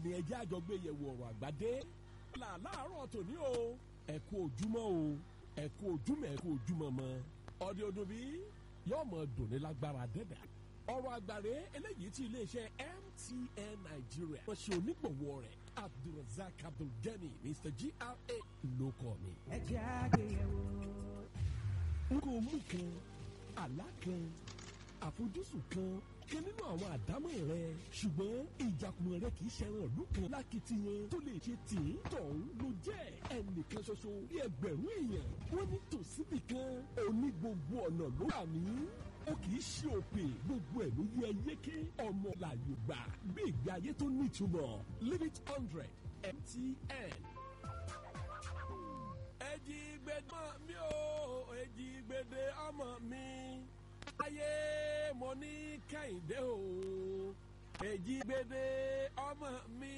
ni ẹjẹ́ àjọgbé yẹ̀wò ọ̀rọ̀ àgbàdé là láàárọ̀ tòní o ẹ kú ojúmọ́ o ẹ kú ojúmọ́ ẹ kú ojúmọ́ mọ́ ọdẹ ọdún bí yóò mọ dùnní lágbára dẹ́dà ọ̀rọ̀ àgbàre eléyìí tí iléeṣẹ́ MTN Nigeria wọ́n ṣe onígbọ̀wọ́ rẹ̀ Abdulrasaq Abdulgani Mr GRA ló kọ́ mi. ẹ jẹ́ àgbéyẹ̀wò. n kò mú kan àlá kan àfojúsùn kan kan nínú àwọn àdámọ̀ rẹ ṣùgbọ́n ìjàkùmọ̀ rẹ kì í ṣẹran ìlú kan lákìtìyàn tó lè ṣe tì í tọ̀hún ló jẹ́ ẹnìkan ṣoṣo bí ẹgbẹ̀rún èèyàn wọ́n ní tòsíbì kan òní gbogbo ọ̀nà ló wà ní ó kì í ṣe òpè gbogbo ẹ̀ ló yẹ yéké ọmọ làyò gbà bí ìgbé ayé tó nítumọ̀ limit hundred MTN ẹjì gbẹdọ mi ò ẹjì gbẹdẹ ọmọ mi ayé mo ní kẹ́hìndé o èjì gbèdé ọmọ mi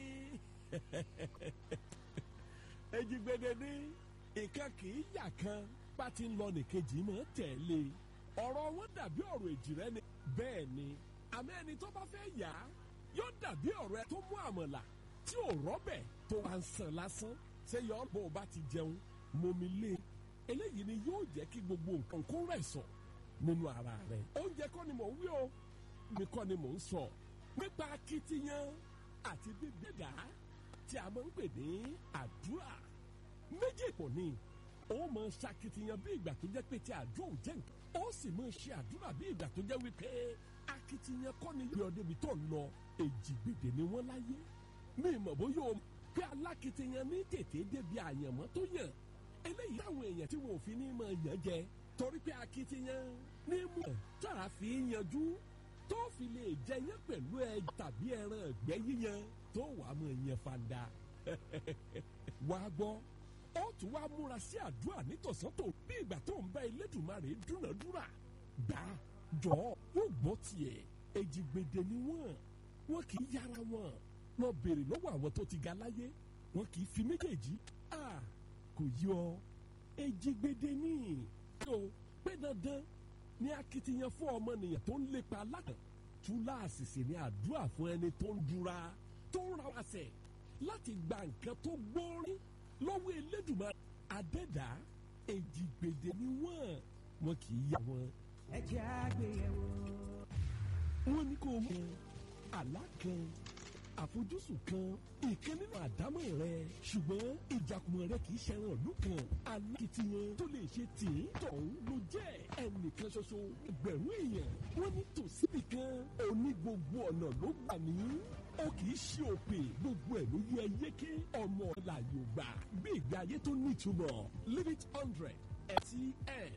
èjì gbèdé ní nǹkan kì í yà kan bá ti ń lọ nìkejì mọ́ tẹ̀lé ọ̀rọ̀ wọn dàbí ọ̀rọ̀ èjì rẹ ni bẹ́ẹ̀ ni àmọ́ ẹni tó bá fẹ́ yà á yóò dàbí ọ̀rọ̀ ẹ tó mú àmọ̀là tí ò rọ́bẹ̀ tó wà ń sàn lásán ṣé yọ ọ́ bó o bá ti jẹun momi lé eléyìí ni yóò jẹ́ kí gbogbo nǹkan kó rẹ̀ sọ̀ nínú ara rẹ̀. oúnjẹ kọ́ ni mò ń wí o mi kọ́ ni mò ń sọ nípa akitiyan àti gbígbéga tí a máa ń pè ní àdúrà méjì pọ̀ ni ó máa ń ṣakitiyan bí ìgbà tó jẹ́ pé tí àdúrà ò jẹ́ nǹkan ó sì máa ń ṣe àdúrà bí ìgbà tó jẹ́ wípé akitiyan kọ́ ni yọ débi tó ń lọ èjì gbèdè ni wọ́n láyé mi mọ̀ bóyá o pé alákitiyan ní tètè débi àyànmọ́ tó yàn eléyìí táwọn èèyàn tí wọn ò fi ní máa yàn jẹ torí pé akitiyan ní mú tára fi yanjú tó fi lè jẹyàn pẹ̀lú ẹ tàbí ẹran ẹgbẹ́ yíyan tó wà á mọ̀ yẹn fanda. wà á gbọ́ ó tún wá múra sí àdúrà nítòsán tó bí ìgbà tó ń bá Elédùmarè dúnàdúrà gbà jọ yóò gbọ́ tiẹ̀ èjìgbèdè ni wọ́n wọ́n kì í yára wọn lọ béèrè lọ́wọ́ àwọn tó ti ga láyé wọ́n kì í fi méjèèjì à kò yọ èjìgbèdè ní o pé dandan ní akitiyan fún ọmọnìyàn tó ń lépa alákàn túláàsì sì ní àdúrà fún ẹni tó ń dúra tó ń ra wáṣẹ láti gba nǹkan tó gbórí lọ́wọ́ Elédùmarè adẹ́dá èjìgbèdè ni wọ́n wọn kì í yá wọn. ẹ jẹ́ àgbéyẹ̀wò. wọ́n ní kó mú àlá kan àfojúsùn kan ìkan nínú àdámọ̀ rẹ ṣùgbọ́n ìjàkùmọ̀ rẹ kì í ṣẹran ìlú kan alákìtìyàn tó lè ṣe tì í tọ̀hún ló jẹ́ ẹnìkan ṣoṣo ẹgbẹ̀rún èèyàn wọ́n ní tòsíbì kan òní gbogbo ọ̀nà ló gbà ní ó kì í ṣe òpè gbogbo ẹ̀ ló yẹ yéké ọmọ làyò gbà bí ìgbé ayé tó nítumọ̀ limit hundred MTN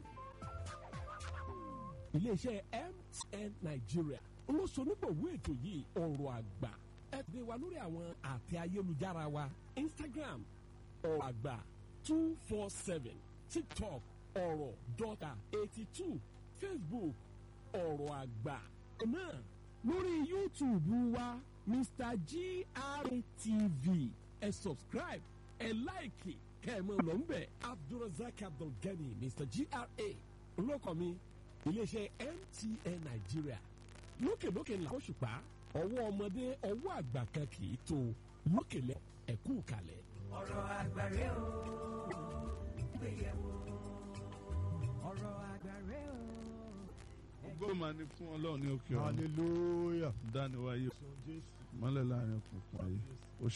iléeṣẹ́ MTN Nigeria olóṣonígbòwé ètò yìí ọ̀rọ̀ àgbà ẹ dé wa lórí àwọn àtẹ ayélujára wa instagram ọ̀rọ̀ àgbà two four seven tiktok ọ̀rọ̀ dọ́ta eighty two facebook ọ̀rọ̀ àgbà náà lórí youtube wa mr gratv ẹ subscribe ẹ láìkì kẹ́ẹ̀mọ́ ló ń bẹ̀ abdulrasaq abdulgani mr gra olóko mi iléeṣẹ́ mtn nigeria lókèlókè ńlá oṣùpá ọwọ́ ọmọdé ọwọ́ àgbà kan kì í tó lókèlè ẹ̀kú kalẹ̀. ọ̀rọ̀ àgbàre o. gbéyẹ̀wò. ọ̀rọ̀ àgbàre o. gbọ́dọ̀ ní fún ọlọ́run ní òkè ọ̀run hallelujah. dániwáyé sọ jésù. mọ́lẹ̀ láàrin òkùnkùn ayé